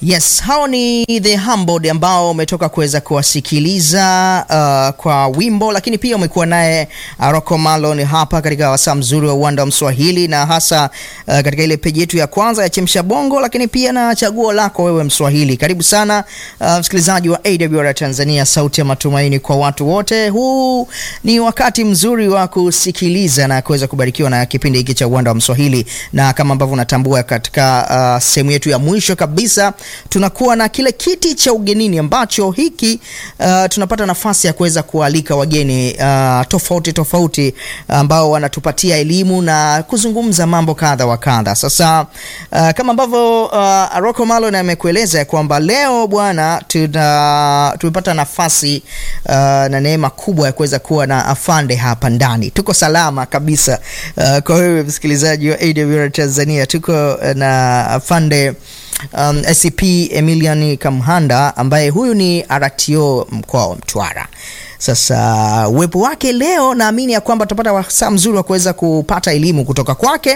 Yes, hao ni The Humbled ambao umetoka kuweza kuwasikiliza uh, kwa wimbo, lakini pia umekuwa naye uh, Rocco Malon hapa katika wasaa mzuri wa uwanda wa Mswahili na hasa uh, katika ile peji yetu ya kwanza ya Chemsha Bongo, lakini pia na chaguo lako wewe Mswahili. Karibu sana uh, msikilizaji wa AWR Tanzania, sauti ya matumaini kwa watu wote. Huu ni wakati mzuri wa kusikiliza na kuweza kubarikiwa na kipindi hiki cha uwanda wa Mswahili, na kama ambavyo unatambua katika uh, sehemu yetu ya mwisho kabisa tunakuwa na kile kiti cha ugenini ambacho hiki uh, tunapata nafasi ya kuweza kualika wageni uh, tofauti tofauti ambao wanatupatia elimu na kuzungumza mambo kadha wa kadha. Sasa uh, kama ambavyo uh, Rocco Malon amekueleza ya kwamba leo bwana, tuna tumepata nafasi uh, na neema kubwa ya kuweza kuwa na afande hapa ndani. Tuko salama kabisa uh, kwa wewe msikilizaji wa AWR Tanzania, tuko na afande Um, SCP Emilian Kamhanda ambaye huyu ni RTO mkoa wa Mtwara. Sasa uwepo wake leo, naamini ya kwamba tutapata wasaa mzuri wa kuweza kupata elimu kutoka kwake,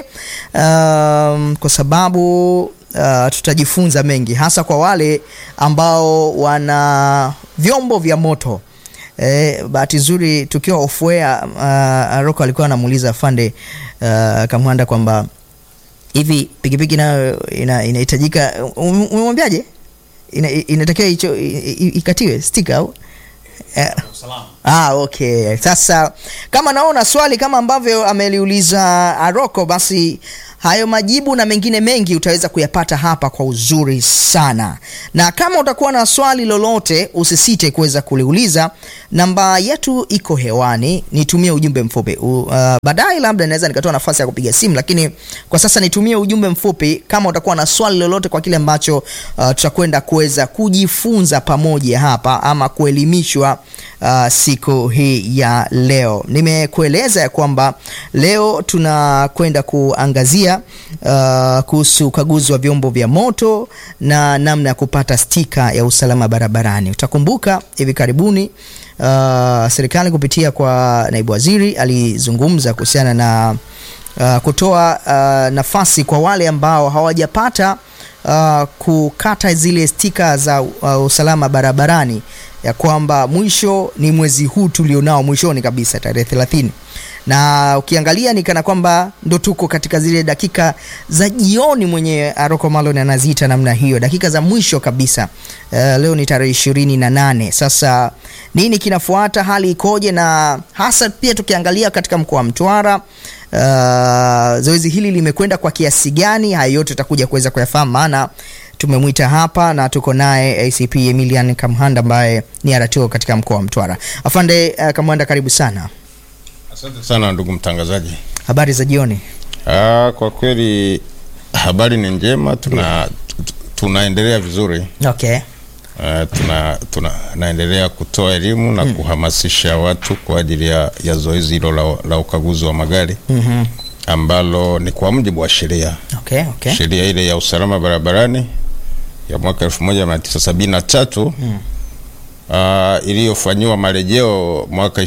um, kwa sababu uh, tutajifunza mengi hasa kwa wale ambao wana vyombo vya moto. Eh, bahati nzuri tukiwa ofuea uh, Rocco alikuwa anamuuliza afande uh, Kamhanda kwamba hivi pikipiki nayo inahitajika ina umemwambiaje? Ina, inatakiwa hicho ikatiwe stika au eh? Ah, okay. Sasa kama naona swali kama ambavyo ameliuliza Rocco, basi hayo majibu na mengine mengi utaweza kuyapata hapa kwa uzuri sana, na kama utakuwa na swali lolote usisite kuweza kuliuliza. Namba yetu iko hewani, nitumie ujumbe mfupi uh, baadaye labda naweza nikatoa nafasi ya kupiga simu, lakini kwa sasa nitumie ujumbe mfupi kama utakuwa na swali lolote kwa kile ambacho uh, tutakwenda kuweza kujifunza pamoja hapa ama kuelimishwa uh, siku hii ya leo. Nimekueleza ya kwamba leo tunakwenda kuangazia Uh, kuhusu ukaguzi wa vyombo vya moto na namna ya kupata stika ya usalama barabarani. Utakumbuka hivi karibuni uh, serikali kupitia kwa naibu waziri alizungumza kuhusiana na uh, kutoa uh, nafasi kwa wale ambao hawajapata uh, kukata zile stika za uh, usalama barabarani, ya kwamba mwisho ni mwezi huu tulionao, mwishoni kabisa tarehe 30 na ukiangalia ni kana kwamba ndo tuko katika zile dakika za jioni, mwenye Rocco Malon anaziita namna hiyo, dakika za mwisho kabisa. Uh, leo ni tarehe ishirini na nane. Sasa nini kinafuata? Hali ikoje? Na hasa pia tukiangalia katika mkoa wa Mtwara uh, zoezi hili limekwenda kwa kiasi gani? Haya yote tutakuja kuweza kuyafahamu, maana tumemwita hapa na tuko naye ACP Emilian Kamhanda ambaye ni RTO katika mkoa wa Mtwara. Afande uh, Kamhanda, karibu sana. Asante sana ndugu mtangazaji. Habari za jioni. Ah, kwa kweli habari ni njema, tuna tunaendelea vizuri. Okay. Uh, tuna tunaendelea kutoa elimu na mm. kuhamasisha watu kwa ajili ya, ya zoezi hilo la, la ukaguzi wa magari mm -hmm. ambalo ni kwa mujibu wa sheria okay, okay. sheria ile ya usalama barabarani ya mwaka 1973 mm. uh, iliyofanyiwa marejeo mwaka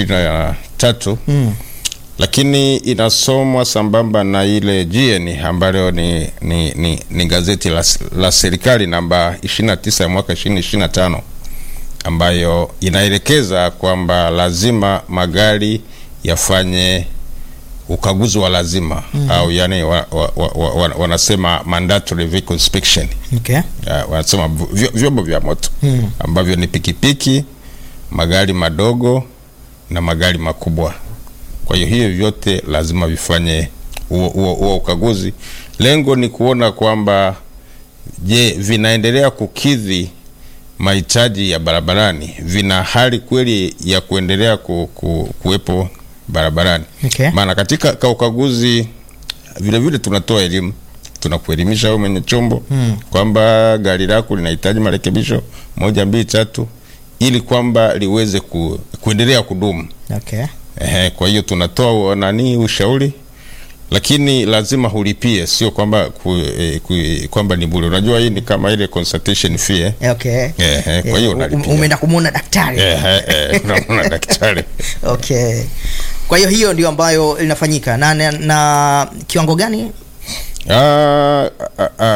2023 mm. lakini inasomwa sambamba na ile GN ambayo ni, ni, ni, ni gazeti la, la serikali namba 29 ya mwaka 2025 ambayo inaelekeza kwamba lazima magari yafanye ukaguzi wa lazima mm. au yani wa, wa, wa, wa, wanasema mandatory vehicle inspection okay. Uh, wanasema vyombo vya moto mm. ambavyo ni pikipiki, magari madogo na magari makubwa. Kwa hiyo hiyo vyote lazima vifanye huo ukaguzi. Lengo ni kuona kwamba je, vinaendelea kukidhi mahitaji ya barabarani, vina hali kweli ya kuendelea ku, ku, kuwepo barabarani okay. Maana katika ka ukaguzi vile vile tunatoa elimu, tunakuelimisha wewe mwenye chombo hmm. kwamba gari lako linahitaji marekebisho moja mbili tatu, ili kwamba liweze ku, kuendelea kudumu okay. Ehe, kwa hiyo tunatoa nani ushauri, lakini lazima hulipie, sio kwamba ku, eh, ku, kwamba ni bure. Unajua hii ni kama ile consultation fee okay. Ehe, kwa hiyo unalipia. Umeenda kumuona daktari Ehe, eh, unamuona daktari okay. Kwa hiyo hiyo ndio ambayo inafanyika na, na, na kiwango gani? Ah, ah, ah,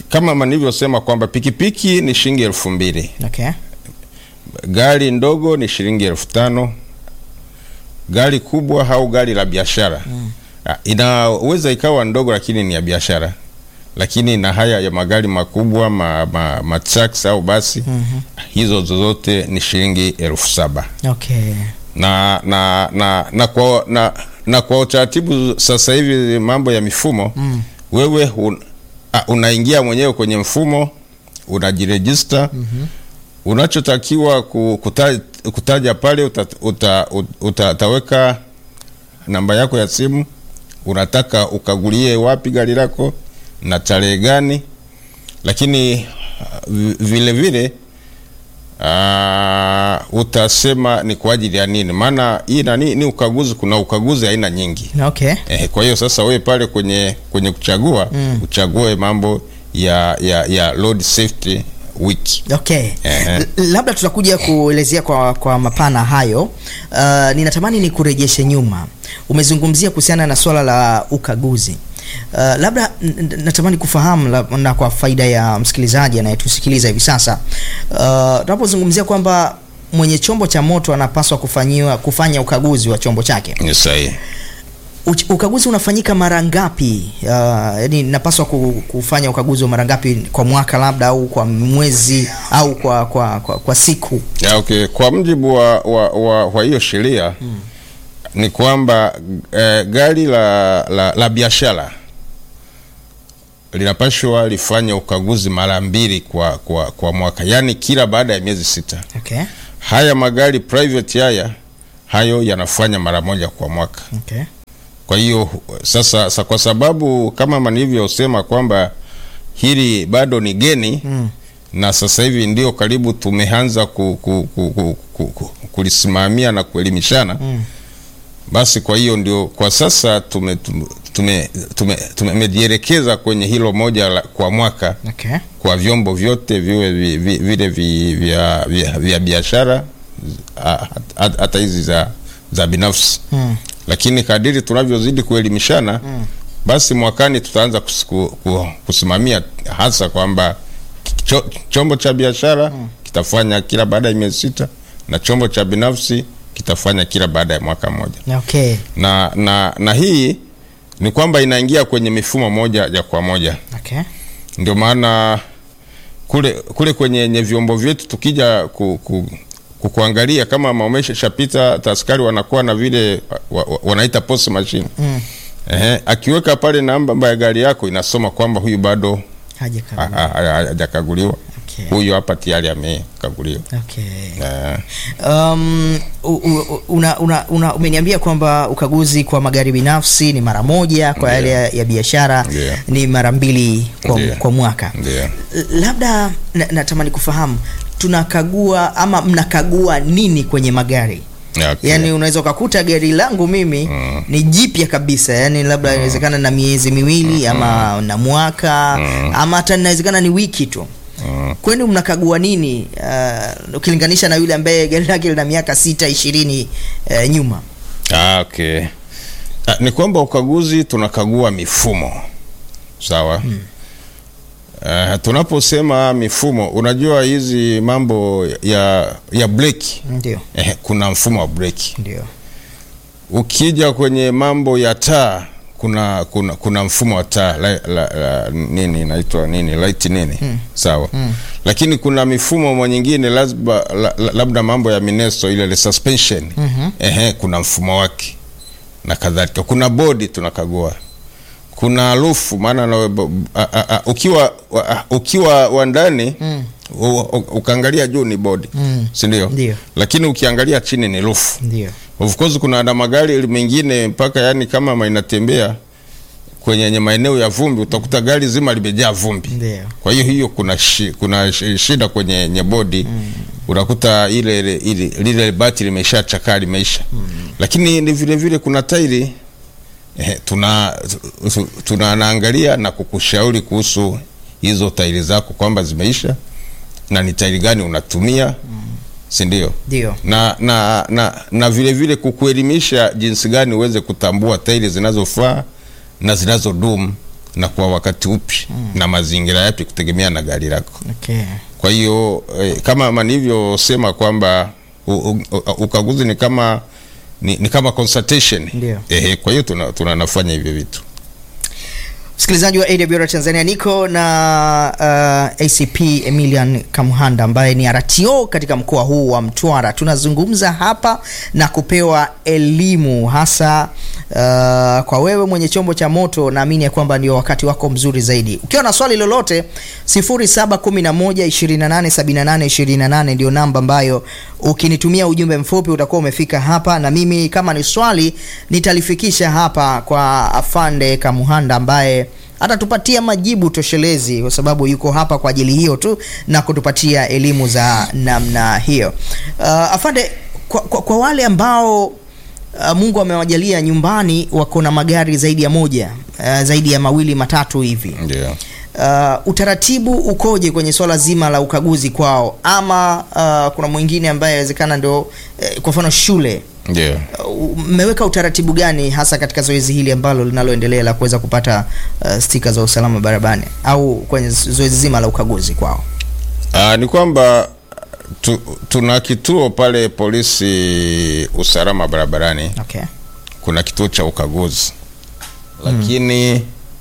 kama nilivyosema kwamba pikipiki ni shilingi elfu mbili Okay. gari ndogo ni shilingi elfu tano gari kubwa au gari la biashara mm. inaweza ikawa ndogo lakini ni ya biashara lakini na haya ya magari makubwa ma, ma, ma trucks au basi mm-hmm. hizo zozote ni shilingi elfu saba Okay. na na na na kwa, na, na kwa utaratibu sasa hivi mambo ya mifumo mm. wewe un, a, unaingia mwenyewe kwenye mfumo unajirejista mm-hmm. unachotakiwa ku- kuta, kutaja pale uta, uta, uta, utaweka namba yako ya simu unataka ukagulie wapi gari lako na tarehe gani lakini uh, vi- vile vile uh, utasema ni kwa ajili ya nini maana hii nani ni ukaguzi kuna ukaguzi aina nyingi Okay. eh, kwa hiyo sasa wewe pale kwenye kwenye kuchagua mm. uchague mambo ya ya ya road safety week Okay. Ehe. L- labda tutakuja kuelezea kwa, kwa mapana hayo. Uh, ninatamani ni kurejeshe nyuma. Umezungumzia kuhusiana na swala la ukaguzi. Uh, labda n- n- natamani kufahamu la, na kwa faida ya msikilizaji anayetusikiliza hivi sasa uh, tunapozungumzia kwamba mwenye chombo cha moto anapaswa kufanyiwa kufanya ukaguzi wa chombo chake. ni sahihi Uch- ukaguzi unafanyika mara ngapi? Uh, yani napaswa ku- kufanya ukaguzi wa mara ngapi kwa mwaka labda au kwa mwezi au kwa kwa, kwa, kwa siku? ya, okay. kwa mjibu wa wa, wa, wa hiyo sheria mm. ni kwamba eh, gari la, la, la biashara linapashwa lifanye ukaguzi mara mbili kwa, kwa, kwa mwaka yaani kila baada ya miezi sita Okay. haya magari private haya hayo yanafanya mara moja kwa mwaka Okay. kwa hiyo sasa sa, kwa sababu kama nilivyosema kwamba hili bado ni geni mm. na sasa hivi ndio karibu tumeanza ku, ku, ku, ku, ku, ku, kulisimamia na kuelimishana mm. basi kwa hiyo ndio kwa sasa tume tume tume tumejielekeza kwenye hilo moja la, kwa mwaka Okay. kwa vyombo vyote viwe vi, vi, vile vi, vya, vya, vya biashara a- hat- hata hizi za, za binafsi Mm. lakini kadiri tunavyozidi kuelimishana mm. basi mwakani tutaanza kus, ku, ku, kusimamia hasa kwamba cho, chombo cha biashara mm. kitafanya kila baada ya miezi sita na chombo cha binafsi kitafanya kila baada ya mwaka mmoja Okay. na, na, na hii ni kwamba inaingia kwenye mifumo moja ya kwa moja Okay. ndio maana kule kule kwenye nye vyombo vyetu tukija ku, ku, ku, kuangalia kama maumeshashapita taskari wanakuwa na vile wa, wa, wanaita post machine Mm. Ehe, akiweka pale namba ya gari yako inasoma kwamba huyu bado Haja ha- kabla. ha- ha- hajakaguliwa Okay. huyu hapa tayari amekaguliwa Okay. Eh, Um, u- u- una, una, una, umeniambia kwamba ukaguzi kwa magari binafsi ni mara moja, kwa yale ya, ya biashara Ndiyo. ni mara mbili kwa, Ndiyo. kwa mwaka. ndio L- labda na- natamani kufahamu tunakagua ama mnakagua nini kwenye magari Okay. yaani unaweza ukakuta gari langu mimi Mm. ni jipya kabisa yaani labda inawezekana na miezi miwili ama na mwaka ama hata inawezekana ni wiki tu Mm. kwenu mnakagua nini uh, ukilinganisha na yule ambaye gari lake lina miaka sita ishirini uh, nyuma Ah, okay. Ah, ni kwamba ukaguzi tunakagua mifumo sawa hmm. Uh, tunaposema mifumo unajua hizi mambo ya ya breki ndio eh, kuna mfumo wa breki ndio ukija kwenye mambo ya taa kuna kuna kuna mfumo wa taa la, la, la, nini inaitwa nini light nini hmm. sawa hmm. lakini kuna mifumo nyingine lazima la, la, labda mambo ya mineso ile ile suspension Mhm. ehe kuna mfumo wake na kadhalika kuna bodi tunakagua kuna rufu maana na- b- a- a- a- ukiwa wa- a- ukiwa wa ndani Mm. u- u- ukaangalia juu ni bodi Mm. si ndio Ndio. lakini ukiangalia chini ni rufu ndio Of course kuna na magari mengine mpaka yani kama ma- inatembea kwenye yenye maeneo ya vumbi utakuta gari zima limejaa vumbi. ndio Kwa hiyo hiyo kuna shi, kuna shi- shida kwenye yenye bodi mm. unakuta ile ile ile lile bati limeshachakaa limeisha mm. lakini ni vile vile kuna tairi eh, tuna tu- tunaangalia na kukushauri kuhusu hizo tairi zako kwamba zimeisha na ni tairi gani unatumia mm. si ndio? ndio na na na, na vile vile kukuelimisha jinsi gani uweze kutambua tairi zinazofaa na zinazodumu na kwa wakati upi na mazingira yapi kutegemea na gari lako. Okay. Kwa hiyo eh, kama nilivyosema kwamba u- u- u- ukaguzi ni kama ni, ni kama consultation. Ndio. Ehe, kwa hiyo tuna, tuna nafanya hivyo vitu. Msikilizaji wa AWR Tanzania, niko na uh, ACP Emilian Kamuhanda ambaye ni RTO katika mkoa huu wa Mtwara. Tunazungumza hapa na kupewa elimu hasa uh, kwa wewe mwenye chombo cha moto, naamini ya kwamba ndio wakati wako mzuri zaidi. Ukiwa na swali lolote 0711287828 ndio namba ambayo ukinitumia ujumbe mfupi utakuwa umefika hapa, na mimi kama ni swali nitalifikisha hapa kwa afande Kamuhanda ambaye atatupatia majibu toshelezi, kwa sababu yuko hapa kwa ajili hiyo tu na kutupatia elimu za namna hiyo. Uh, afande, kwa, kwa, kwa wale ambao uh, Mungu amewajalia nyumbani wako na magari zaidi ya moja uh, zaidi ya mawili matatu hivi Ndio. Uh, utaratibu ukoje kwenye swala zima la ukaguzi kwao, ama uh, kuna mwingine ambaye inawezekana ndio uh, kwa mfano shule Ndio. uh, mmeweka utaratibu gani hasa katika zoezi hili ambalo linaloendelea la kuweza kupata uh, stika za usalama barabarani au kwenye zoezi zima la ukaguzi kwao? Ah, ni kwamba tu, tuna kituo pale polisi usalama barabarani, Okay. kuna kituo cha ukaguzi lakini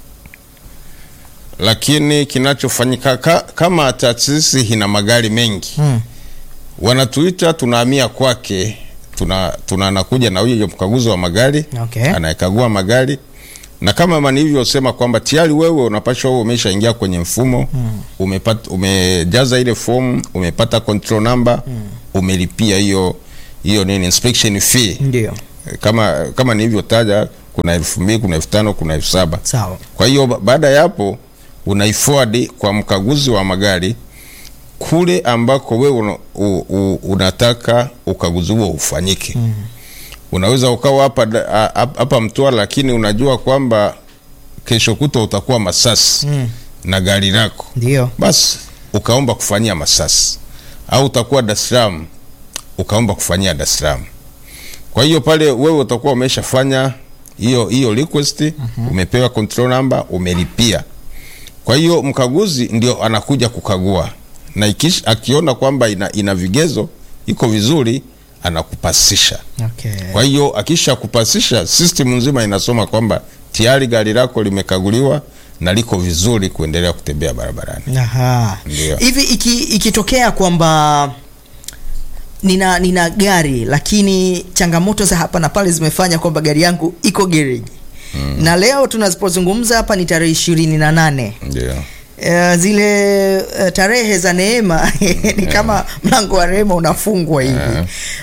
lakini kinachofanyika ka, kama taasisi ina magari mengi Mm. wanatuita, tunahamia kwake, tuna tuna anakuja na huyo mkaguzi wa magari Okay. anayekagua magari na kama nilivyosema kwamba tayari wewe unapashwa wewe umeshaingia kwenye mfumo umepata, umejaza ile fomu, umepata control number umelipia hiyo hiyo nini inspection fee Ndio. kama kama nilivyotaja, kuna elfu mbili kuna elfu tano kuna elfu saba Sawa. Kwa hiyo ba- baada ya hapo unaiforward kwa mkaguzi wa magari kule ambako wewe una, u, u, unataka ukaguzi huo ufanyike. Unaweza ukawa hapa da- a- hap- hapa Mtwara, lakini unajua kwamba kesho kutwa utakuwa Masasi Mm. na gari lako, Ndio. basi ukaomba kufanyia Masasi, au utakuwa Dar es Salaam ukaomba kufanyia Dar es Salaam. Kwa hiyo pale wewe utakuwa umeshafanya hiyo hiyo request, umepewa control number, umelipia. Kwa hiyo mkaguzi ndio anakuja kukagua na ikish, akiona kwamba ina, ina vigezo iko vizuri anakupasisha. Okay. Kwa hiyo akisha kupasisha, system nzima inasoma kwamba tayari gari lako limekaguliwa na liko vizuri kuendelea kutembea barabarani. Aha. Ndio. Hivi iki, ikitokea kwamba nina nina gari lakini changamoto za hapa na pale zimefanya kwamba gari yangu iko gereji na leo tunazipozungumza hapa ni tarehe ishirini na nane Ndio. Eh, zile eh, tarehe za neema ni kama mlango wa rehema unafungwa hivi.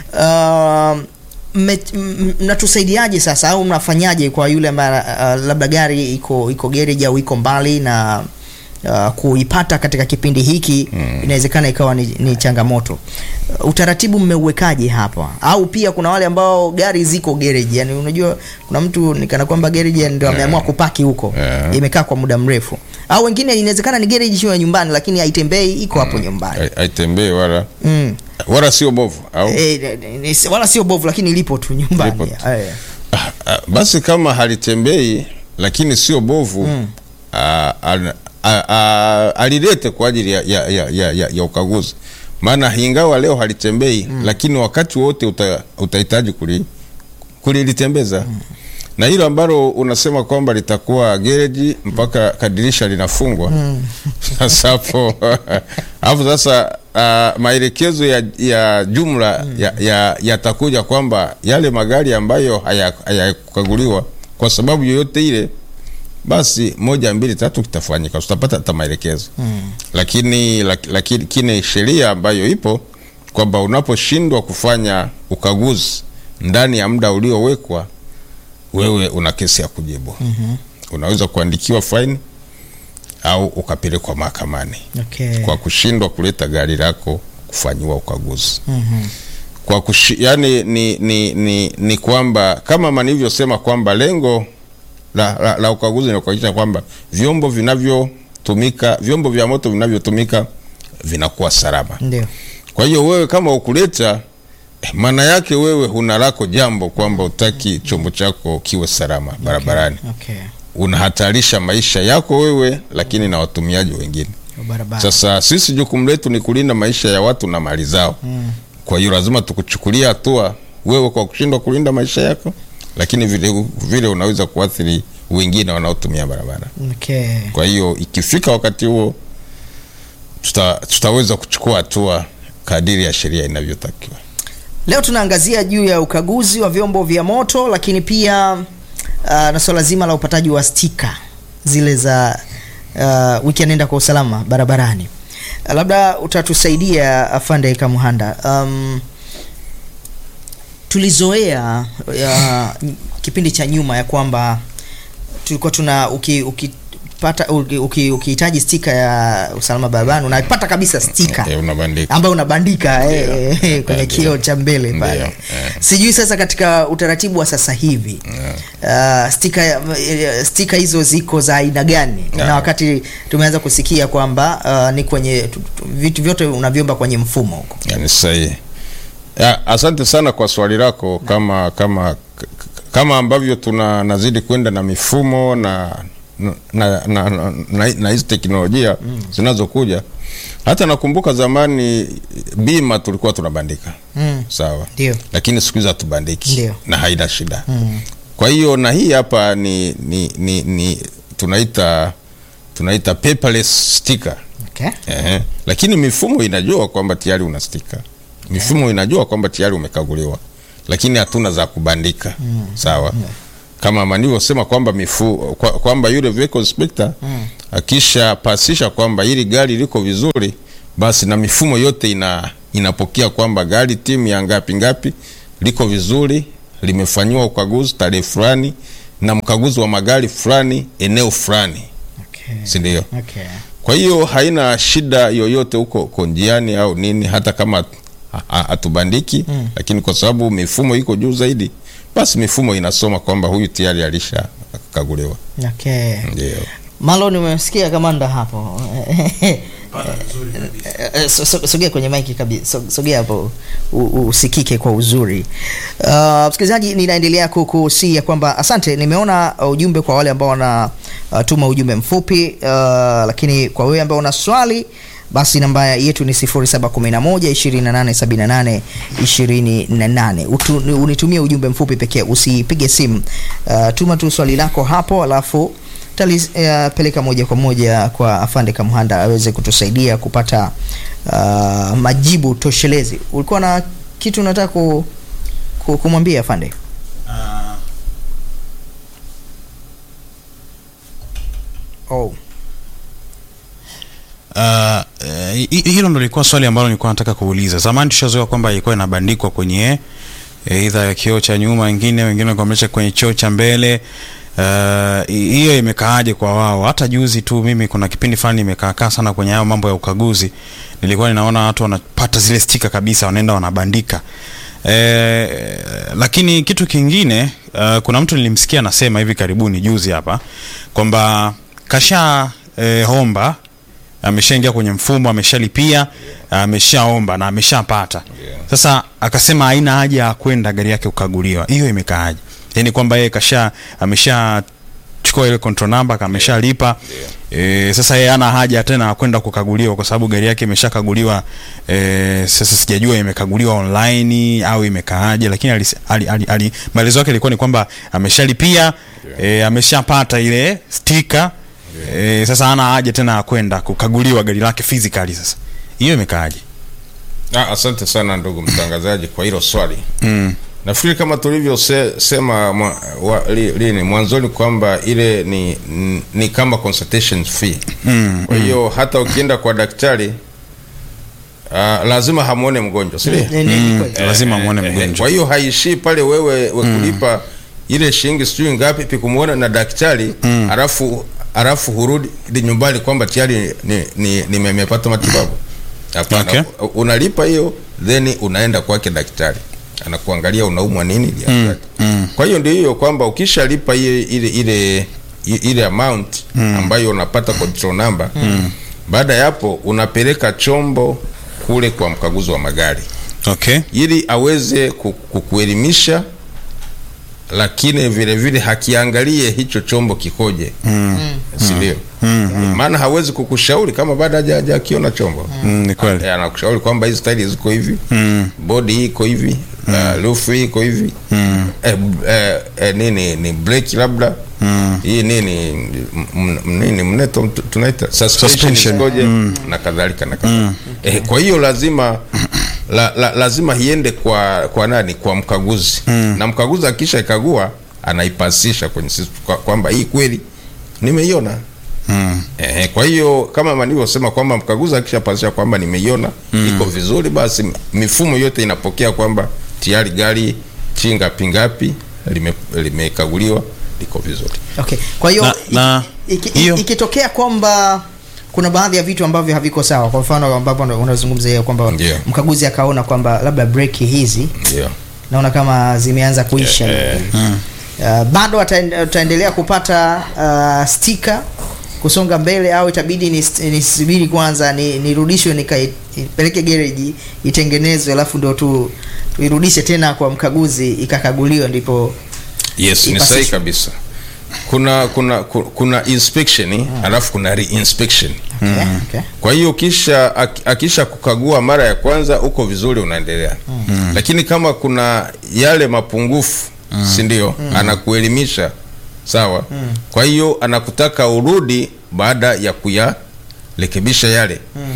Uh, mme- m- mnatusaidiaje sasa au mnafanyaje kwa yule ambaye uh, labda gari iko iko garage au iko mbali na uh, kuipata katika kipindi hiki inawezekana ikawa ni, ni changamoto. Uh, utaratibu mmeuwekaje hapa? Au pia kuna wale ambao gari ziko garage, yani unajua kuna mtu nikana kwamba garage ndio ameamua kupaki huko Yeah. imekaa kwa muda mrefu, au wengine inawezekana ni garage sio ya nyumbani, lakini haitembei iko hapo nyumbani Hai- Haitembei wala mm. wala sio bovu au E, wala sio bovu, lakini lipo tu nyumbani Lipo tu. Eh. Ah, ah, basi kama halitembei lakini sio bovu ah, al- ah, ah, alilete kwa ajili ya, ya, ya, ya, ya, ya ukaguzi, maana ingawa leo halitembei lakini wakati wote uta, utahitaji kuli, kulilitembeza na hilo ambalo unasema kwamba litakuwa gereji mpaka kadirisha linafungwa sasa hapo hapo sasa uh, maelekezo ya, ya jumla ya- ya- yatakuja kwamba yale magari ambayo haya- hayakukaguliwa kwa sababu yoyote ile basi moja mbili tatu kitafanyika tutapata hata maelekezo lakini lak- lakini kine sheria ambayo ipo kwamba unaposhindwa kufanya ukaguzi ndani ya muda uliowekwa wewe una kesi ya kujibu unaweza kuandikiwa faini au ukapelekwa mahakamani Okay. kwa kushindwa kuleta gari lako kufanyiwa ukaguzi kwa kushi, yani ni, ni, ni, ni kwamba kama nilivyosema kwamba lengo la, la, la ukaguzi ni kuhakikisha kwamba vyombo vinavyotumika vyombo vya moto vinavyotumika vinakuwa salama Ndio. kwa hiyo wewe kama ukuleta eh, maana yake wewe huna lako jambo kwamba utaki chombo chako kiwe salama barabarani Okay. unahatarisha maisha yako wewe, lakini na watumiaji wengine. Wa barabara. Sasa sisi jukumu letu ni kulinda maisha ya watu na mali zao. Kwa hiyo lazima tukuchukulia hatua wewe kwa kushindwa kulinda maisha yako, lakini vile, vile unaweza kuathiri wengine wanaotumia barabara. Okay. Kwa hiyo ikifika wakati huo tuta, tutaweza kuchukua hatua kadiri ya sheria inavyotakiwa. Leo tunaangazia juu ya ukaguzi wa vyombo vya moto lakini pia uh, na swala zima la upataji wa stika zile za uh, wiki ya nenda kwa usalama barabarani. Uh, labda utatusaidia afande Kamuhanda. Um, tulizoea uh, kipindi cha nyuma ya kwamba tulikuwa tuna uki, ukipata uki- uki- ukihitaji stika ya usalama barabarani unapata kabisa stika Eh, unabandika. ambayo unabandika eh, Ndio. eh, kwenye Ndio. kioo cha mbele Ndio, pale. eh. Sijui sasa katika utaratibu wa sasa hivi uh, stika eh, stika hizo ziko za aina gani? Yeah. Na wakati tumeanza kusikia kwamba uh, ni kwenye tu- tu- vitu vyote unavyomba kwenye mfumo huko. Yani sahihi. Ya, asante sana kwa swali lako. Kama kama kama ambavyo tuna nazidi kwenda na mifumo na na na, na, na, na, na hizi teknolojia zinazokuja. Hata nakumbuka zamani bima tulikuwa tunabandika Mm. sawa, Ndio. lakini siku hizi hatubandiki Ndio. na haina shida. Kwa hiyo na hii hapa ni, ni, ni, ni tunaita tunaita paperless sticker. Okay. Ehe. Lakini mifumo inajua kwamba tayari una stika, mifumo inajua kwamba tayari umekaguliwa, lakini hatuna za kubandika sawa. Kama manivyosema kwamba mifu kwa- kwamba yule vehicle inspector akisha pasisha kwamba hili gari liko vizuri, basi na mifumo yote ina inapokea kwamba gari timu ya ngapi ngapi liko vizuri, limefanyiwa ukaguzi tarehe fulani na mkaguzi wa magari fulani eneo fulani, Okay. si ndio? Okay. Kwa hiyo haina shida yoyote huko huko njiani au nini, hata kama ha- ha- hatubandiki Mm. lakini kwa sababu mifumo iko juu zaidi, basi mifumo inasoma kwamba huyu tayari alishakaguliwa. Okay. Ndio. Malon umesikia kamanda hapo. Eh, so- so- Sogea kwenye maiki kabisa, So- sogea hapo u- u- usikike kwa uzuri. Uh, msikilizaji, ninaendelea kukusia kwamba asante, nimeona uh, ujumbe kwa wale ambao wanatuma ujumbe mfupi uh, lakini kwa wewe ambao una swali basi namba yetu ni 0711 2878 Utu, unitumie ujumbe mfupi pekee, usipige simu. Uh, tuma tu swali lako hapo alafu talipeleka moja kwa moja kwa afande Kamuhanda aweze kutusaidia kupata uh, majibu toshelezi. Ulikuwa na kitu unataka ku, ku, kumwambia afande? Oh. Uh, eh, hi- hilo ndo lilikuwa swali ambalo nilikuwa nataka kuuliza. Zamani tushazoea kwamba ilikuwa inabandikwa kwenye eh, idha ya kioo cha nyuma, wengine wengine wakamesha kwenye choo cha mbele. Uh, hi- hiyo imekaaje kwa wao? Hata juzi tu mimi kuna kipindi fulani nimekaakaa sana kwenye hayo mambo ya ukaguzi, nilikuwa ninaona watu wanapata zile stika kabisa, wanaenda wanabandika. Eh, lakini kitu kingine uh, kuna mtu nilimsikia anasema hivi karibuni juzi hapa kwamba kasha eh, homba ameshaingia kwenye mfumo, ameshalipia, ameshaomba na ameshapata. Sasa akasema haina haja ya kwenda gari yake kukaguliwa. Hiyo imekaaje? Yaani kwamba yeye kasha amesha chukua ile control number kameshalipa. E, sasa yeye hana haja tena ya kwenda kukaguliwa kwa sababu gari yake imeshakaguliwa. E, sasa sijajua imekaguliwa online au imekaaje, lakini alis- ali, ali, ali, maelezo yake ilikuwa ni kwamba ameshalipia, e, ameshapata ile sticker E, sasa hana haja tena ya kwenda kukaguliwa gari lake physically. Sasa hiyo imekaaje? Ah, asante sana ndugu mtangazaji kwa hilo swali. Mm. Nafikiri kama tulivyosema mwa, wa- li- lini mwanzoni kwamba ile ni, ni, ni kama consultation fee. Mm. Kwa hiyo hata ukienda kwa daktari uh, lazima hamwone mgonjwa, si ndio? Ni- ni- ni kweli. Lazima muone Eh, mgonjwa. Kwa hiyo haishii pale wewe we kulipa ile shilingi sijui ngapi pikumuona na daktari alafu alafu hurudi nyumbani kwamba tayari ni, ni, ni nimepata matibabu. Hapana, Okay. unalipa hiyo then unaenda kwake daktari anakuangalia unaumwa nini. mm. Kwa hiyo ndio hiyo kwamba ukishalipa ile ile ile ile amount ambayo unapata control number baada ya hapo unapeleka chombo kule kwa mkaguzi wa magari Okay. ili aweze ku- kukuelimisha lakini vile vile hakiangalie hicho chombo kikoje si ndio maana hawezi kukushauri kama bado haja- hajakiona chombo Mm, ni kweli. Eh, anakushauri kwamba hizi staili ziko hivi Mm. bodi hii iko hivi uh, lufu hii iko hivi eh, eh, eh, nini ni breki labda hii nini m- m- nini mneto mtu- tunaita suspension Suspension. ikoje na kadhalika na kadhalika eh, kwa hiyo lazima la, la, lazima iende kwa kwa nani kwa mkaguzi na mkaguzi akisha ikagua anaipasisha kwenye system kwa- kwamba hii kweli nimeiona Mm. Eh, kwa hiyo kama nilivyosema kwamba mkaguzi akishapasisha kwamba nimeiona iko vizuri, basi mifumo yote inapokea kwamba tayari gari chinga pingapi lime- limekaguliwa liko vizuri. Okay. Kwa hiyo Na- na iki- iki- hiyo- ikitokea kwamba kuna baadhi ya vitu ambavyo haviko sawa, kwa mfano ambapo una- unazungumzia hiyo kwamba Ndio. mkaguzi akaona kwamba labda breki hizi Ndio. naona kama zimeanza kuisha Eh, uh, bado ataen- ataendelea kupata uh, stika kusonga mbele au itabidi nis- nisubiri kwanza ni- nirudishwe nikaipeleke gereji itengenezwe alafu ndo tu tuirudishe tena kwa mkaguzi ikakaguliwa ndipo Yes, ni Ipasishwe. sahihi kabisa. Kuna kuna ku- kuna inspection alafu kuna reinspection. okay, okay. Kwa hiyo kisha ak- akisha kukagua mara ya kwanza uko vizuri unaendelea. Lakini kama kuna yale mapungufu si ndio? Anakuelimisha sawa. Kwa hiyo anakutaka urudi baada ya kuyarekebisha yale.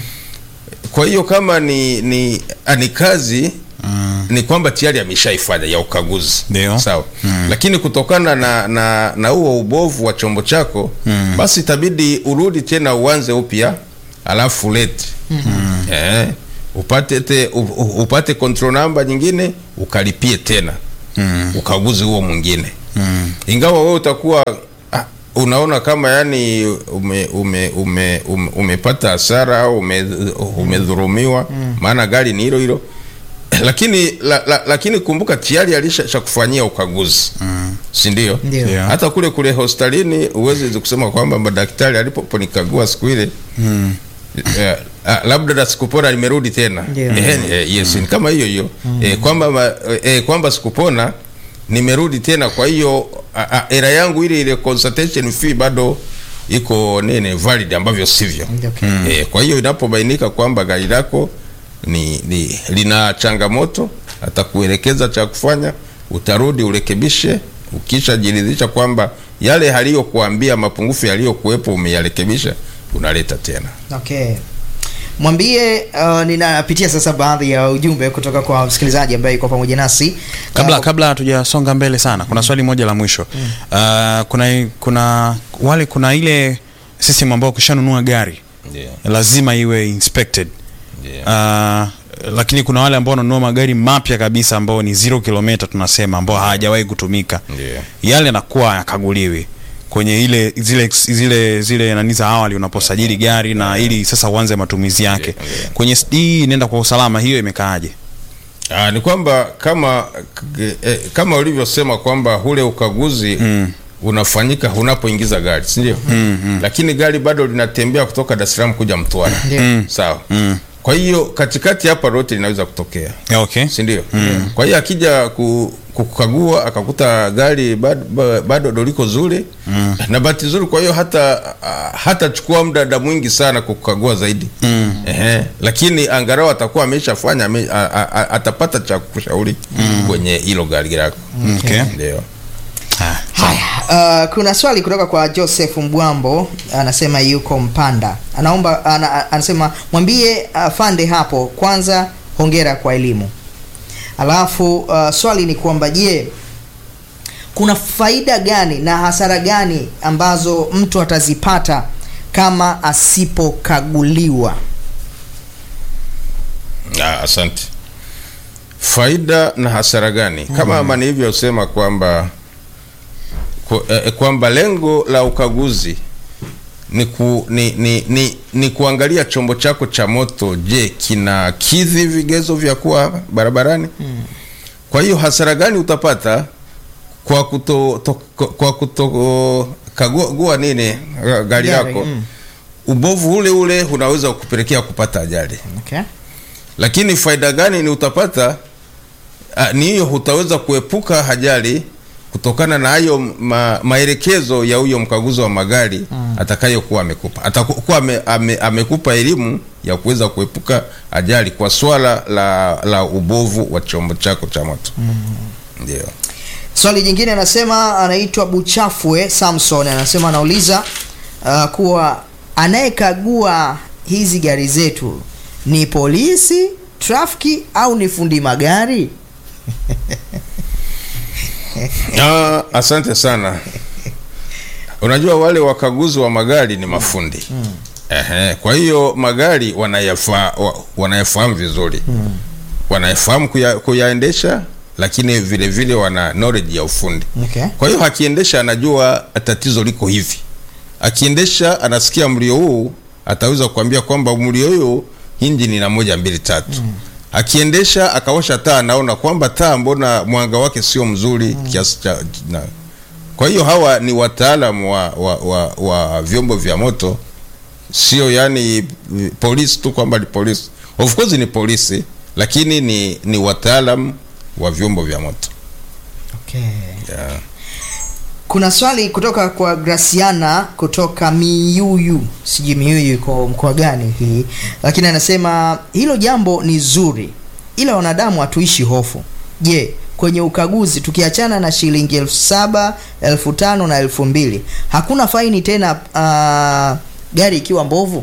Kwa hiyo kama ni ni ah, ni kazi ni kwamba tayari ameshaifanya ya ukaguzi Ndio. sawa lakini kutokana na na na huo ubovu wa chombo chako basi itabidi urudi tena uanze upya alafu lete eh, upate te, u- u- upate control number nyingine ukalipie tena ukaguzi huo mwingine ingawa wewe utakuwa ah, unaona kama yani ume, ume, ume, ume, umepata hasara au ume, umedhurumiwa maana gari ni hilo hilo lakini la, la, lakini kumbuka tayari alisha kufanyia ukaguzi si ndio Ndio. Yeah. hata kule kule hospitalini uwezi kusema kwamba madaktari aliponikagua siku ile eh, ah, labda na sikupona limerudi tena Ndio. eh, eh, yes ni kama hiyo hiyo eh, kwamba ma- eh, kwamba sikupona nimerudi tena kwa hiyo ah, ah, era yangu ile ile consultation fee bado iko nini valid ambavyo sivyo Okay. Eh, kwa hiyo inapobainika kwamba gari lako ni, ni lina changamoto, atakuelekeza cha kufanya, utarudi urekebishe. Ukishajiridhisha kwamba yale aliyokuambia mapungufu yaliyokuwepo umeyarekebisha, unaleta tena. Okay. Mwambie uh, ninapitia sasa baadhi ya ujumbe kutoka kwa msikilizaji ambaye yuko pamoja nasi. kabla Uh, kabla hatujasonga mbele sana kuna swali moja la mwisho uh, kuna kuna wale kuna ile system ambayo ukishanunua gari Ndio, lazima iwe inspected ndio. uh, lakini kuna wale ambao wananunua magari mapya kabisa ambao ni zero kilomita tunasema ambao hawajawahi kutumika Ndio. yale yanakuwa yakaguliwi kwenye ile zile zile zile nani za awali unaposajili gari na ili sasa uanze matumizi yake Ndio, ndio. kwenye hii inaenda kwa usalama hiyo imekaaje Ah, ni kwamba kama eh, kama ulivyosema kwamba ule ukaguzi unafanyika unapoingiza gari si ndio? Lakini gari bado linatembea kutoka Dar es Salaam kuja Mtwara Ndio. sawa. Kwa hiyo katikati hapa lote linaweza kutokea okay si ndio? Kwa hiyo akija ku, kukagua akakuta gari bado, ba- bado ndo liko zuri na bahati nzuri, kwa hiyo hata ah, hatachukua muda mwingi sana kukagua zaidi Ehe, lakini angalau atakuwa ameshafanya ame, a- a- a- atapata cha kushauri kwenye hilo gari lako okay ndio. Ah, Haya, uh, kuna swali kutoka kwa Joseph Mbwambo anasema yuko Mpanda. Anaomba ana, anasema mwambie afande hapo kwanza hongera kwa elimu. Alafu uh, swali ni kwamba je, kuna faida gani na hasara gani ambazo mtu atazipata kama asipokaguliwa? Ah, asante. Faida na hasara gani? Kama ama nilivyosema kwamba ku- eh, kwamba lengo la ukaguzi ni, ku, ni, ni, ni, ni kuangalia chombo chako cha moto, je, kina kidhi vigezo vya kuwa barabarani? Kwa hiyo hasara gani utapata kwa kuto, to, kwa kuto kagua nini eh, gari Gari, lako? mm. Ubovu ule ule unaweza kupelekea kupata ajali Okay. lakini faida gani ni utapata ah, ni hiyo utaweza kuepuka ajali kutokana na hayo ma, maelekezo ya huyo mkaguzi wa magari atakayokuwa amekupa atakuwa ame, ame, amekupa elimu ya kuweza kuepuka ajali kwa swala la, la ubovu wa chombo chako cha moto ndio Swali jingine anasema, anaitwa Buchafwe Samson, anasema anauliza uh, kuwa anayekagua hizi gari zetu ni polisi, trafiki au ni fundi magari? Ah, asante sana. Unajua wale wakaguzi wa magari ni mafundi Ehe, kwa hiyo magari wanayafa, wa- wanayafahamu vizuri wanayafahamu kuya, kuyaendesha, lakini vile vile wana knowledge ya ufundi. Okay. Kwa hiyo akiendesha anajua tatizo liko hivi. Akiendesha anasikia mlio huu, ataweza kuambia kwamba mlio huu injini na moja mbili tatu. Akiendesha akawasha taa, anaona kwamba taa, mbona mwanga wake sio mzuri kiasi cha na. Kwa hiyo hawa ni wataalamu wa, wa, wa, wa vyombo vya moto, sio yani eh, polisi tu kwamba ni polisi. Of course ni polisi, lakini ni, ni wataalamu wa vyombo vya moto Okay. yeah. Kuna swali kutoka kwa Graciana kutoka Miyuyu, sijui Miyuyu iko mkoa gani hii, lakini anasema hilo jambo ni zuri, ila wanadamu hatuishi hofu. Je, kwenye ukaguzi tukiachana na shilingi elfu saba elfu tano na elfu mbili hakuna faini tena uh, gari ikiwa mbovu?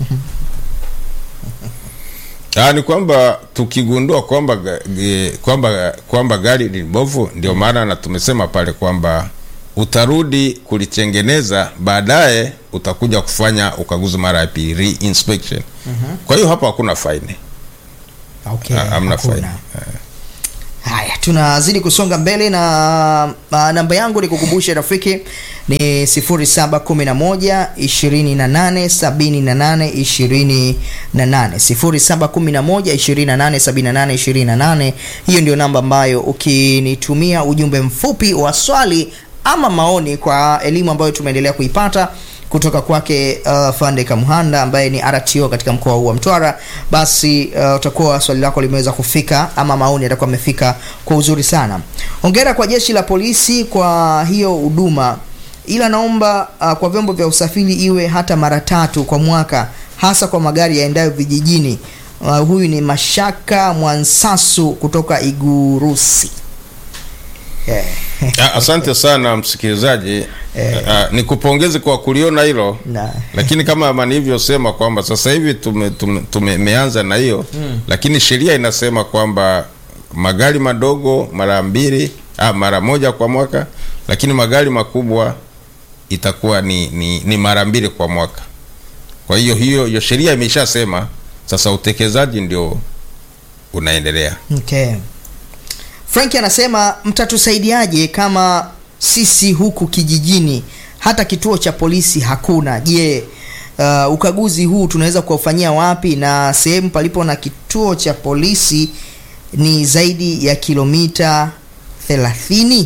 Ah, ni kwamba tukigundua kwamba ga- ge- kwamba kwamba gari ni mbovu, ndio maana na tumesema pale kwamba utarudi kulitengeneza, baadaye utakuja kufanya ukaguzi mara ya pili, re-inspection. Kwa hiyo hapa hakuna faini, Okay, Ha- hamna hakuna. faini. Haya, tunazidi kusonga mbele na uh, namba yangu ni kukumbusha rafiki ni 0711 28 78 28 0711 28 78 28. Hiyo ndio namba ambayo ukinitumia ujumbe mfupi wa swali ama maoni kwa elimu ambayo tumeendelea kuipata kutoka kwake uh, Fande Kamuhanda ambaye ni RTO katika mkoa huu wa Mtwara, basi uh, utakuwa swali lako limeweza kufika ama maoni yatakuwa amefika kwa uzuri sana. Hongera kwa jeshi la polisi kwa hiyo huduma, ila naomba uh, kwa vyombo vya usafiri iwe hata mara tatu kwa mwaka, hasa kwa magari yaendayo vijijini. Uh, huyu ni Mashaka Mwansasu kutoka Igurusi. Yeah. Ah, asante sana msikilizaji. Ah, nikupongeze kwa kuliona hilo Na- lakini kama ama nilivyosema kwamba sasa hivi tume, tume, tumeanza na hiyo lakini sheria inasema kwamba magari madogo mara mbili ah, mara moja kwa mwaka, lakini magari makubwa itakuwa ni, ni, ni mara mbili kwa mwaka. Kwa hiyo hiyo hiyo sheria imeshasema, sasa utekelezaji ndio unaendelea. Okay. Frank anasema mtatusaidiaje kama sisi huku kijijini hata kituo cha polisi hakuna? Je, uh, ukaguzi huu tunaweza kuufanyia wapi? Na sehemu palipo na kituo cha polisi ni zaidi ya kilomita 30?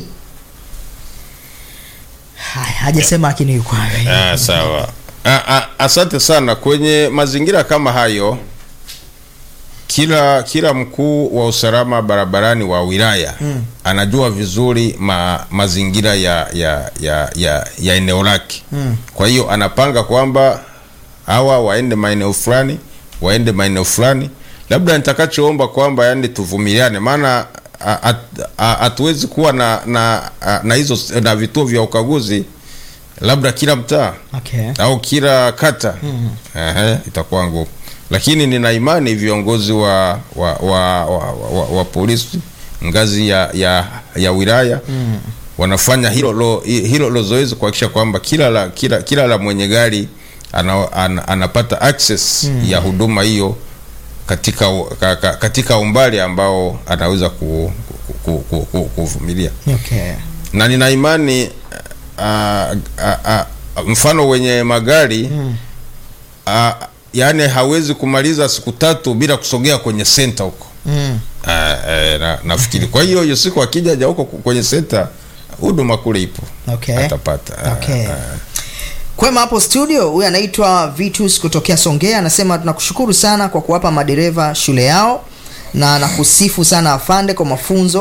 Haya, hajasema lakini yuko Ah, sawa. Ah, ah, asante sana. Kwenye mazingira kama hayo, kila kila mkuu wa usalama barabarani wa wilaya anajua vizuri ma, mazingira ya ya ya ya, ya eneo lake. Kwa hiyo anapanga kwamba hawa waende maeneo fulani, waende maeneo fulani. Labda nitakachoomba kwamba yani tuvumiliane, maana a- at- a- hatuwezi kuwa na na na hizo na vituo vya ukaguzi labda kila mtaa Okay. au kila kata Ehe, itakuwa ngumu, lakini nina imani viongozi wa wa, wa, wa, wa, wa polisi ngazi ya ya, ya wilaya wanafanya hilo lo, hilo lo zoezi kuhakikisha kwamba kila la, kila, kila la mwenye gari ana, ana, anapata access ya huduma hiyo katika u- ka, ka, katika umbali ambao anaweza ku, ku, ku, ku, ku, kuvumilia Okay. na nina imani uh, uh, uh, mfano wenye magari uh, yani hawezi kumaliza siku tatu bila kusogea kwenye senta huko Mm. uh, uh, na, nafikiri kwa hiyo hiyo siku akija ja huko kwenye senta huduma kule ipo Okay. atapata uh, Okay. uh, Kwema hapo studio, huyu anaitwa Vitus kutokea Songea, anasema tunakushukuru sana kwa kuwapa madereva shule yao na nakusifu sana afande kwa mafunzo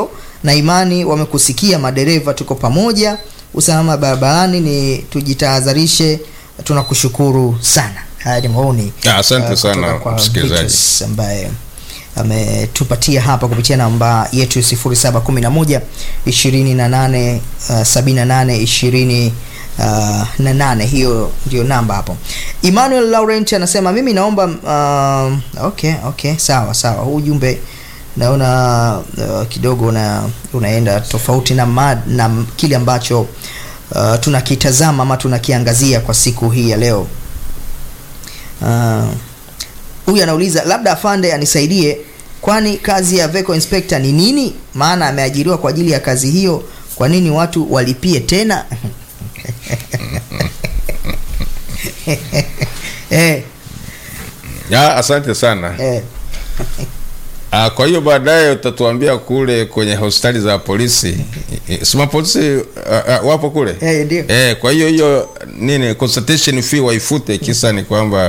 na imani wamekusikia madereva, tuko pamoja. Usalama barabarani ni tujitahadharishe. Tunakushukuru sana. Haya ni maoni Ah, asante uh, sana, kutoka kwa msikilizaji. Vitus ambaye ametupatia hapa kupitia namba yetu 0711 28 uh, 78 20 uh, na nane. Hiyo ndio namba hapo. Emmanuel Laurent anasema mimi naomba uh, okay okay, sawa sawa. Huu ujumbe naona uh, kidogo una, unaenda tofauti na, mad, na kile ambacho uh, tunakitazama ama tunakiangazia kwa siku hii ya leo. Uh, huyu anauliza labda afande anisaidie, kwani kazi ya vehicle inspector ni nini? Maana ameajiriwa kwa ajili ya kazi hiyo, kwa nini watu walipie tena? eh, Ya, asante sana. eh. Ah, kwa hiyo baadaye utatuambia kule kwenye hospitali za polisi. Sima polisi ah, ah, wapo kule? Eh, ndio. Eh, kwa hiyo hiyo nini consultation fee waifute, kisa ni kwamba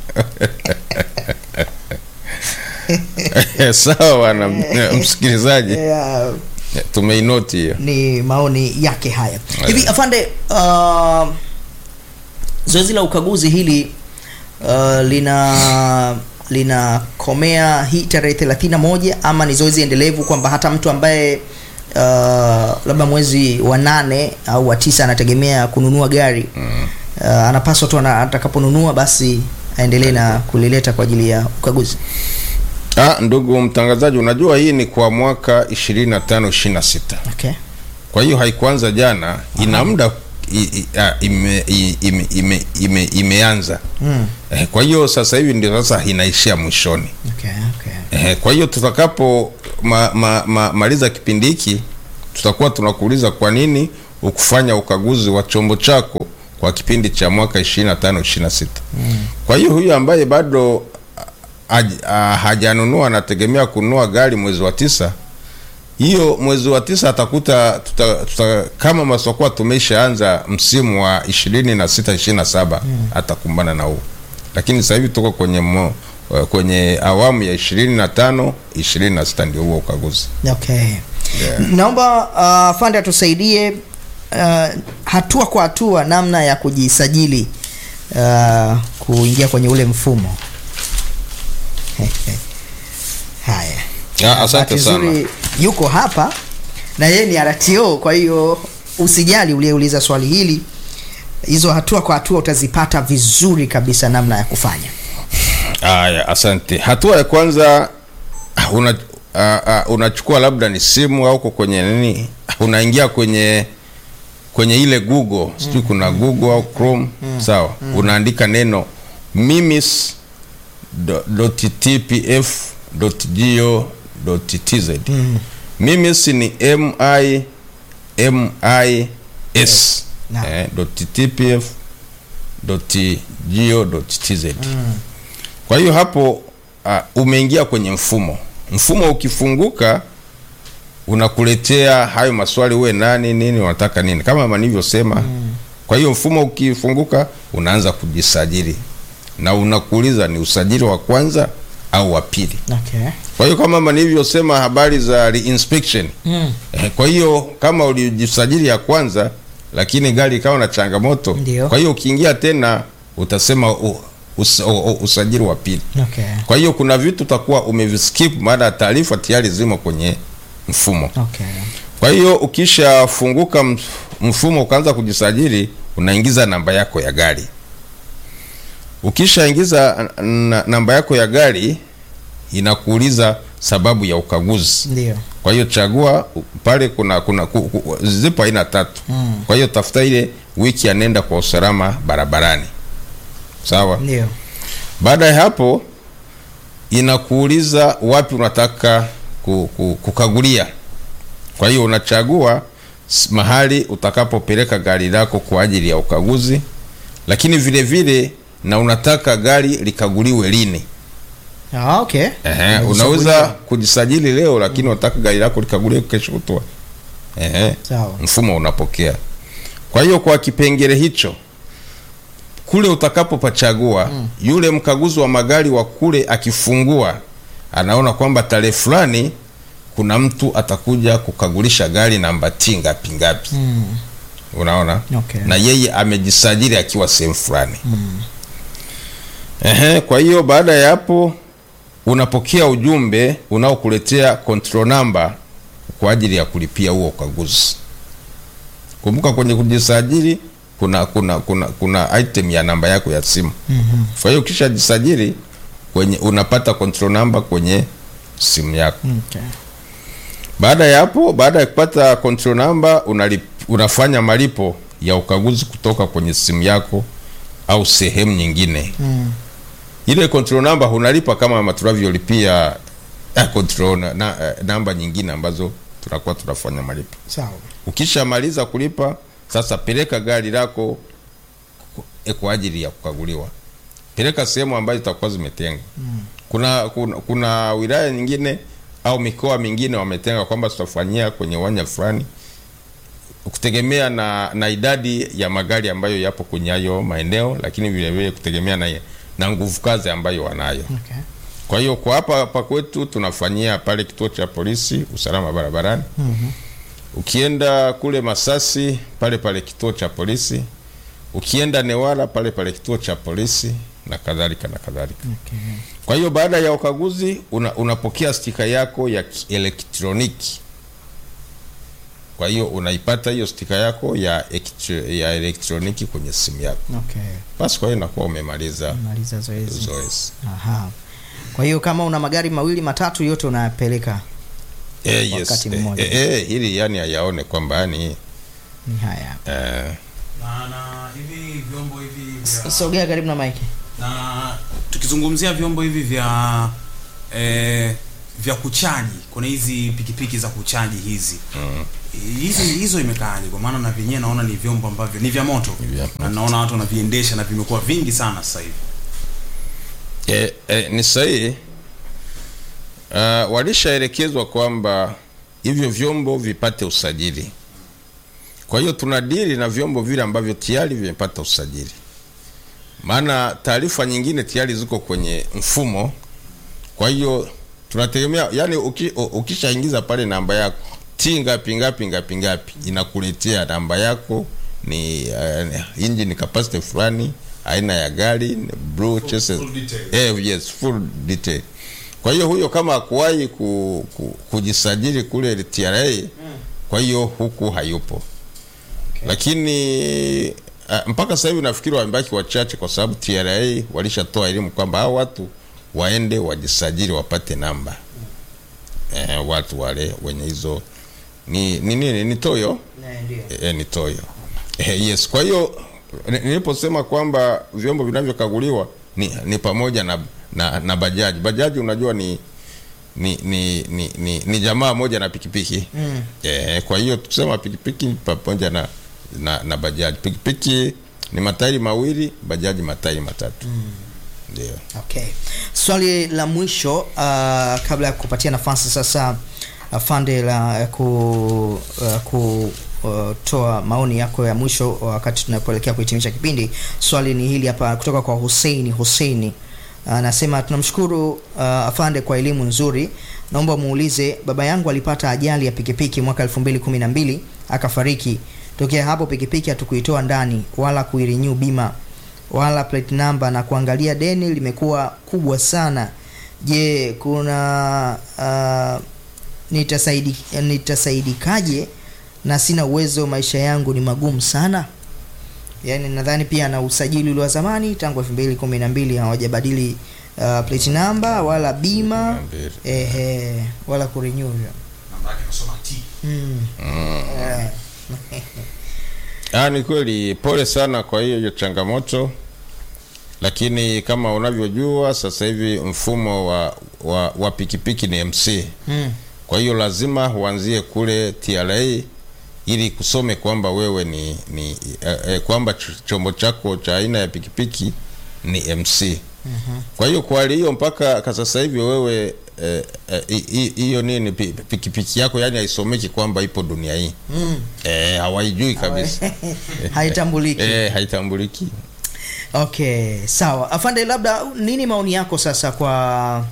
sawa na msikilizaji, Eh, tumeinoti hiyo. ni maoni yake haya hivi afande uh, zoezi la ukaguzi hili uh, lina linakomea hii tarehe 31 ama ni zoezi endelevu kwamba hata mtu ambaye uh, labda mwezi wa nane au wa tisa anategemea kununua gari uh, anapaswa tu ana- atakaponunua basi aendelee na kulileta kwa ajili ya ukaguzi Ah, ndugu mtangazaji, unajua hii ni kwa mwaka 25 26. okay. Kwa hiyo haikuanza jana, ina muda i- i- ah, ime, i- ime, ime, ime, imeanza Mm. eh, kwa hiyo sasa hivi ndio sasa inaishia mwishoni Okay, okay. eh, kwa hiyo tutakapo ma, ma, ma, maliza kipindi hiki tutakuwa tunakuuliza kwa nini ukufanya ukaguzi wa chombo chako kwa kipindi cha mwaka 25 26 mm. kwa hiyo huyu ambaye bado haj- ah, hajanunua anategemea kununua gari mwezi wa tisa hiyo mwezi wa tisa atakuta tuta, tuta, kama masokuwa tumeshaanza msimu wa ishirini na sita ishirini na saba atakumbana na huu lakini sasa hivi tuko kwenye mo, kwenye awamu ya ishirini na tano ishirini na sita ndio huo ukaguzi Okay. Naomba uh, Fande atusaidie uh, hatua kwa hatua namna ya kujisajili uh, kuingia kwenye ule mfumo. Haya. Ah, asante Bahati sana. nzuri yuko hapa na yeye ni RTO, kwa hiyo usijali uliyeuliza swali hili. Hizo hatua kwa hatua utazipata vizuri kabisa namna ya kufanya. Haya, asante. Hatua ya kwanza una, uh, uh, unachukua labda ni simu au uko kwenye nini, unaingia kwenye kwenye ile Google sijui kuna Google au Chrome sawa, unaandika neno mimis do- dot tpf dot go dot tz. Mimis ni m i m i s Naam. eh, dot tpf dot go dot tz. Kwa hiyo hapo uh, umeingia kwenye mfumo. Mfumo ukifunguka unakuletea hayo maswali, uwe nani, nini, unataka nini, kama nilivyosema. Kwa hiyo mfumo ukifunguka, unaanza kujisajili na unakuuliza ni usajili wa kwanza au wa pili. Okay. Kwa hiyo kama nilivyosema habari za reinspection Mm. Eh, kwa hiyo kama ulijisajili ya kwanza lakini gari ikawa na changamoto, Ndio. kwa hiyo ukiingia tena utasema u, us, u, u, usajili wa pili. Okay. Kwa hiyo kuna vitu utakuwa umeviskip, maana taarifa tayari zimo kwenye mfumo. Okay. Kwa hiyo ukishafunguka mf- mfumo ukaanza kujisajili, unaingiza namba yako ya gari. Ukishaingiza n- namba yako ya gari, inakuuliza sababu ya ukaguzi. Ndio. Kwa hiyo chagua u- pale, kuna kuna ku, ku, zipo aina tatu. Mm. Kwa hiyo tafuta ile wiki ya nenda kwa usalama barabarani, sawa. Ndio. Baada ya hapo inakuuliza wapi unataka ku, ku, kukagulia. Kwa hiyo unachagua s- mahali utakapopeleka gari lako kwa ajili ya ukaguzi, lakini vile vile na unataka gari likaguliwe lini. Ah, okay. Ehe, Unajichagulia. unaweza kujisajili leo lakini unataka gari lako likaguliwe kesho kutwa. Ehe, Sawa. mfumo unapokea. Kwa hiyo kwa kipengele hicho kule utakapopachagua yule mkaguzi wa magari wa kule akifungua anaona kwamba tarehe fulani kuna mtu atakuja kukagulisha gari namba T ngapi ngapi unaona Okay. na yeye amejisajili akiwa sehemu fulani Ehe, kwa hiyo baada ya hapo unapokea ujumbe unaokuletea control number kwa ajili ya kulipia huo ukaguzi. Kumbuka kwenye kujisajili kuna kuna kuna kuna item ya namba yako ya simu. Kwa hiyo ukishajisajili kwenye unapata control number kwenye simu yako. Okay. Baada ya hapo, baada ya kupata control number unalip, unafanya malipo ya ukaguzi kutoka kwenye simu yako au sehemu nyingine. Mm. Ile control number unalipa kama tunavyolipia eh, control na, na, eh, namba nyingine ambazo tunakuwa tunafanya malipo. Sawa. Ukishamaliza kulipa, sasa peleka gari lako ku- eh, kwa ajili ya kukaguliwa. Peleka sehemu ambazo zitakuwa zimetengwa. Kuna, kuna kuna wilaya nyingine au mikoa mingine wametenga kwamba tutafanyia kwenye uwanja fulani kutegemea na, na idadi ya magari ambayo yapo kwenye hayo maeneo, lakini vile vile kutegemea na, na nguvu kazi ambayo wanayo. Okay. Kwa hiyo kwa hapa hapa kwetu tunafanyia pale kituo cha polisi usalama barabarani. Ukienda kule Masasi pale pale kituo cha polisi, ukienda Newala pale pale kituo cha polisi na kadhalika na kadhalika. Okay. Kwa hiyo baada ya ukaguzi una, unapokea stika yako ya kielektroniki. Kwa hiyo unaipata hiyo stika yako ya, ektro- ya elektroniki kwenye simu yako. Okay. Basi kwa hiyo inakuwa umemaliza Maliza zoezi. zoezi. Aha. Kwa hiyo kama una magari mawili matatu yote unayapeleka Eh, yes. Wakati Eh, mmoja. eh, eh, ili yani ayaone kwamba yani ni haya. eh, na, na hivi vyombo hivi vya Sogea karibu na mike. na tukizungumzia vyombo hivi vya eh, vya kuchaji kuna hizi pikipiki za kuchaji hizi mm. hizi hizo imekaaje kwa maana na vyenyewe naona ni vyombo ambavyo ni vya moto Ni vya na naona watu wanaviendesha na vimekuwa vingi sana sasa hivi eh, eh, ni sahihi. Uh, walishaelekezwa kwamba hivyo vyombo vipate usajili. Kwa hiyo tunadili na vyombo vile ambavyo tayari vimepata usajili, maana taarifa nyingine tayari ziko kwenye mfumo. Kwa hiyo tunategemea yani, uki, u- ukishaingiza pale namba yako ti ngapi ngapi ngapi ngapi, inakuletea namba yako ni uh, engine capacity fulani, aina ya gari, blue chassis full detail. Eh, yes, full detail. Kwa hiyo huyo kama hakuwahi ku, ku, kujisajili kule TRA, kwa hiyo huku hayupo Okay. lakini uh, mpaka sasa hivi nafikiri wamebaki wachache, kwa sababu TRA walishatoa elimu kwamba hao watu waende wajisajili wapate namba eh, watu wale wenye hizo ni ni nini ni toyo Ndio. e, ni toyo e, yes. Kwa hiyo ni- niliposema kwamba vyombo vinavyokaguliwa ni, ni pamoja na, na, na bajaji. Bajaji unajua ni ni ni, ni, ni, ni jamaa moja na pikipiki Mm. e, kwa hiyo tukisema pikipiki ni pamoja na, na, na bajaji. Pikipiki ni matairi mawili, bajaji matairi matatu ndio. Okay. Swali la mwisho uh, kabla ya kupatia nafasi sasa afande la ku uh, ku uh, toa maoni yako ya mwisho wakati tunapoelekea kuhitimisha kipindi. Swali ni hili hapa kutoka kwa Hussein Hussein anasema tunamshukuru uh, afande kwa elimu nzuri. Naomba muulize, baba yangu alipata ajali ya pikipiki mwaka 2012 akafariki. Tokea hapo pikipiki hatukuitoa ndani wala kuirenew bima wala plate number na kuangalia deni limekuwa kubwa sana. Je, kuna uh, nitasaidi, nitasaidikaje na sina uwezo, maisha yangu ni magumu sana. Yaani nadhani pia na usajili ule wa zamani tangu 2012 hawajabadili uh, plate number wala bima Mbili. ehe, wala kurenew hiyo. namba yake nasoma T mm. Mm. eh. Ah, ni kweli, pole sana kwa hiyo hiyo changamoto, lakini kama unavyojua sasa hivi mfumo wa, wa, wa pikipiki ni MC. mm. Kwa hiyo lazima uanzie kule TRA ili kusome kwamba wewe ni, ni eh, eh, kwamba ch- chombo chako cha aina ya pikipiki ni MC. Mhm. Kwa hiyo kwa hali hiyo mpaka ka sasa hivi wewe eh, eh, hi- hi- hiyo nini pi- pikipiki yako yani haisomeki kwamba ipo dunia hii Mm. eh, hawaijui kabisa haitambuliki eh, haitambuliki. Okay, sawa. Afande, labda nini maoni yako sasa kwa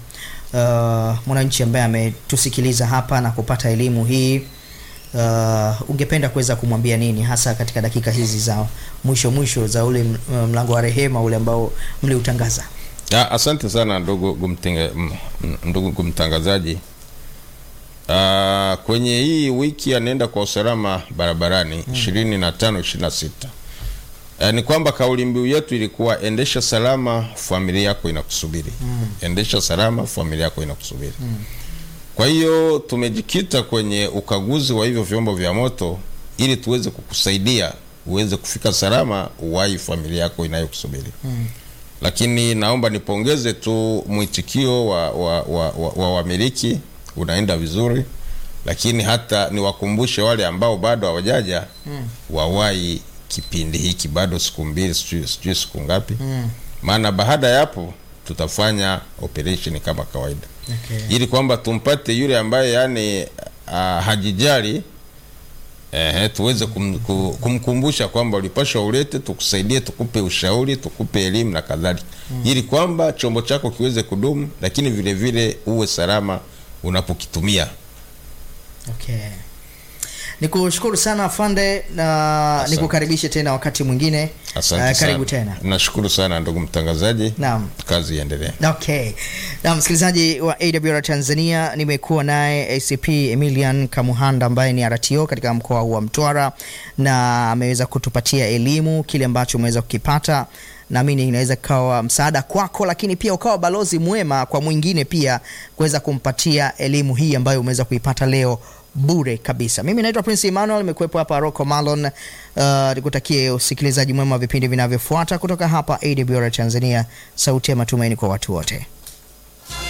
uh, mwananchi ambaye ametusikiliza hapa na kupata elimu hii uh, ungependa kuweza kumwambia nini hasa katika dakika hizi za mwisho mwisho za ule m- mlango wa rehema ule ambao mliutangaza? Ah, asante sana ndugu gumtinga, m- m- ndugu kumtangazaji. Ah, kwenye hii wiki anaenda kwa usalama barabarani ishirini na tano ishirini na sita Eh, ni kwamba kauli mbiu yetu ilikuwa endesha salama, familia yako inakusubiri. Endesha salama, familia yako inakusubiri. Kwa hiyo tumejikita kwenye ukaguzi wa hivyo vyombo vya moto ili tuweze kukusaidia uweze kufika salama, uwahi familia yako inayokusubiri lakini naomba nipongeze tu mwitikio wa wa, wa, wa, wa wamiliki unaenda vizuri, lakini hata niwakumbushe wale ambao bado hawajaja mm. wawahi kipindi hiki, bado siku mbili, sijui sijui siku ngapi mm. maana baada ya hapo tutafanya operation kama kawaida Okay. ili kwamba tumpate yule ambaye yani uh, hajijali eh, tuweze kum, ku- kumkumbusha kwamba ulipashwa ulete, tukusaidie, tukupe ushauri, tukupe elimu na kadhalika, ili kwamba chombo chako kiweze kudumu, lakini vile vile uwe salama unapokitumia. Okay. Nikushukuru sana afande na Asante. nikukaribishe tena wakati mwingine. Asante Uh, karibu sana. tena. Nashukuru sana ndugu mtangazaji, Naam. kazi iendelee. Okay. Na msikilizaji wa AWR Tanzania nimekuwa naye ACP Emilian Kamuhanda ambaye ni RTO katika mkoa huu wa Mtwara na ameweza kutupatia elimu kile ambacho umeweza kukipata. Naamini inaweza kawa msaada kwako, lakini pia ukawa balozi mwema kwa mwingine pia kuweza kumpatia elimu hii ambayo umeweza kuipata leo bure kabisa. Mimi naitwa Prince Emmanuel, nimekuwepo hapa Rocco Malon. Uh, nikutakie usikilizaji mwema wa vipindi vinavyofuata kutoka hapa AWR Tanzania, sauti ya matumaini kwa watu wote.